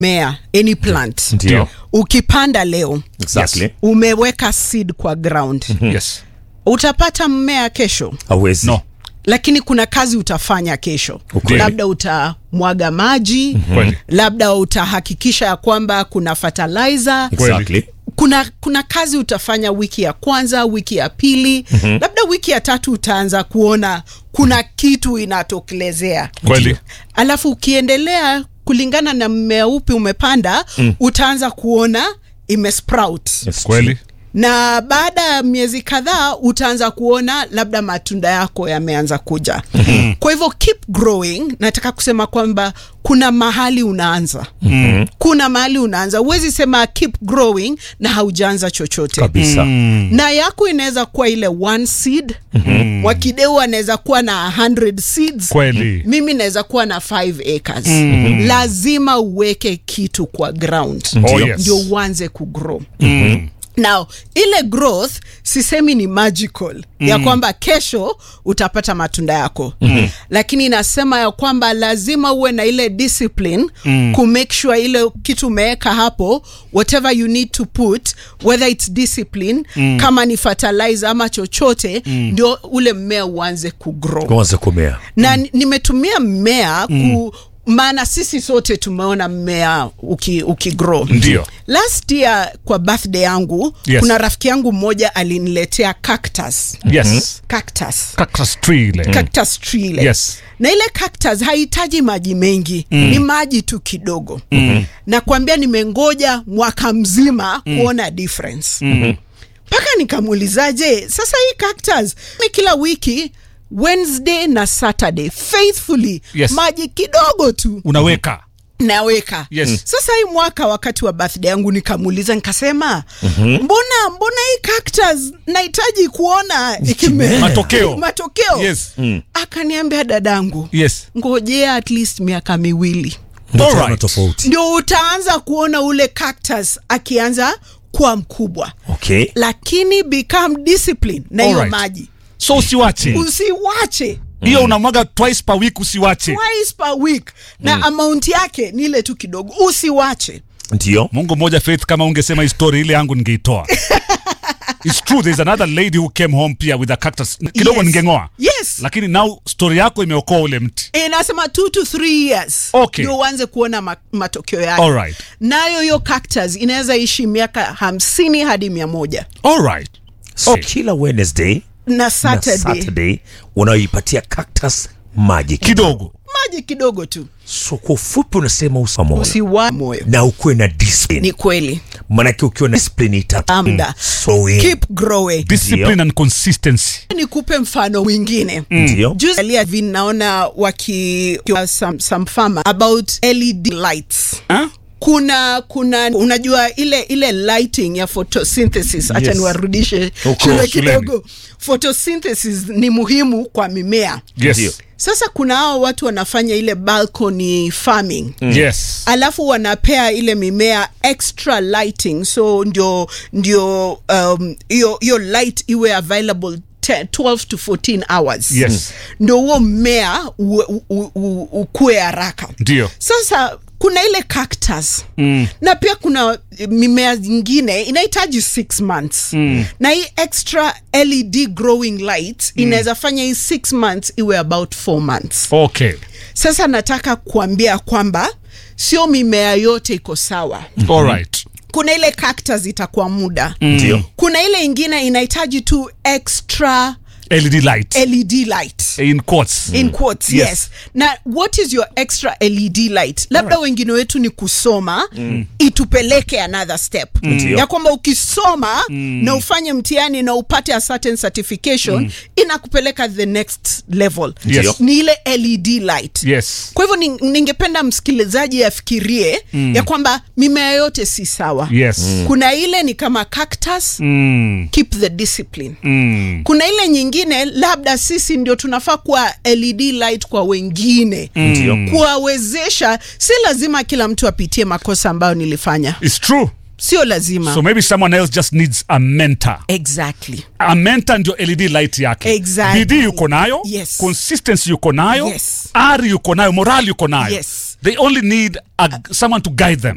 mea any plant Ndio. ukipanda leo Exactly. umeweka seed kwa ground yes utapata mmea kesho Hawezi. no lakini kuna kazi utafanya kesho Ukweli. labda utamwaga maji Kweli. labda utahakikisha ya kwamba kuna fertilizer Exactly. kuna kuna kazi utafanya wiki ya kwanza wiki ya pili mm-hmm. labda wiki ya tatu utaanza kuona kuna kitu inatokelezea kweli alafu ukiendelea kulingana na mmea upi umepanda mm. utaanza kuona imesprout Yes, kweli na baada ya miezi kadhaa utaanza kuona labda matunda yako yameanza kuja mm-hmm. kwa hivyo keep growing nataka kusema kwamba kuna mahali unaanza mm-hmm. kuna mahali unaanza huwezi sema keep growing na haujaanza chochote Kabisa. na yako inaweza kuwa ile one seed mm-hmm. wakideu anaweza kuwa na 100 seeds kweli mimi naweza kuwa na 5 acres mm. lazima uweke kitu kwa ground Oh, yes. ndio uanze kugrow mm. now ile growth sisemi ni magical mm. ya kwamba kesho utapata matunda yako mm. lakini inasema ya kwamba lazima uwe na ile discipline mm. kumake sure ile kitu umeweka hapo whatever you need to put whether it's discipline mm. kama ni fertilizer ama chochote mm. ndio ule mmea uanze kugrow Kwanza kumea. na mm. nimetumia mmea ku maana sisi sote tumeona mmea uki, ukigrow Ndio. last year kwa birthday yangu Yes. kuna rafiki yangu mmoja aliniletea cactus yes cactus cactus tree ile cactus tree ile Yes. na ile cactus hahitaji maji mengi mm. ni maji tu kidogo mm. na kuambia nimengoja mwaka mzima mm. kuona difference mm-hmm mpaka nikamuulizaje sasa hii cactus mi kila wiki wednesday na saturday faithfully Yes. maji kidogo tu unaweka naweka Yes. sasa hii mwaka wakati wa birthday yangu nikamuuliza nikasema mm-hmm. mbona mbona hii cactus nahitaji kuona ikime Matokeo. matokeo Yes. akaniambia dadangu yes ngojea at least miaka miwili Ndio Alright. utaona tofauti. ndio utaanza kuona ule cactus akianza kuwa mkubwa Okay. lakini become discipline na hiyo Alright. maji so usiwache usiwache hiyo unamwaga twice per week usiwache twice per week na amount yake ni ile tu kidogo usiwache Ndio. mungu mmoja faith kama ungesema histori ile yangu ningeitoa It's true there's another lady who came home pia with a cactus kidogo Yes. ningengoa yes lakini now story yako imeokoa ule mti inasema two to three years Okay. ndio uanze kuona ma matokeo yake Alright. nayo hiyo cactus inaweza ishi miaka hamsini hadi mia moja alright So kila Wednesday na na saturday, Saturday unaipatia cactus maji kidogo maji kidogo tu So kwa ufupi unasema usamoyo usiwa moyo na ukuwe na discipline. ni kweli Manake ukiwa na discipline ita amda so in. keep growing discipline and consistency nikupe mfano mwingine Ndio. juzi alia vi naona waki some, some farmer about led lights huh? kuna kuna unajua ile ile lighting ya photosynthesis hacha Yes. niwarudishe Huko shule shuleni. kidogo photosynthesis ni muhimu kwa mimea yes Ndio. sasa kuna hao watu wanafanya ile balcony farming yes alafu wanapea ile mimea extra lighting so ndio ndio um, hiyo hiyo light iwe available 10, 12 to 14 hours Yes. ndio huo mmea u- u- u- ukue haraka ndio sasa kuna ile cactus mm. na pia kuna eh, mimea zingine inahitaji 6 months mm. na hii extra led growing light mm. inaweza fanya hii 6 months iwe about 4 months okay sasa nataka kuambia kwamba sio mimea yote iko sawa alright kuna ile cactus itakuwa muda Ndio. kuna ile ingine inahitaji tu extra led light led light in quotes in quotes Yes. yes. na what is your extra led light labda wengine wetu ni kusoma mm. itupeleke another step Ndio. ya kwamba ukisoma mm. na ufanye mtihani na upate a certain certification mm. inakupeleka the next level Yes. ni ile led light yes kwa hivyo ning- ningependa msikilizaji afikirie mm. ya kwamba mimea yote si sawa yes kuna ile ni kama cactus mm. keep the discipline Mm. kuna ile nyingine labda sisi ndio tunafaa kuwa led light kwa wengine Ndio. kuwawezesha si lazima kila mtu apitie makosa ambayo nilifanya it's true sio lazima so maybe someone else just needs a mentor exactly a mentor ndio led light yake Exactly. bidii yuko nayo Yes. consistency yuko nayo Yes. ari yuko nayo morali yuko nayo Yes. they only need a, someone to guide them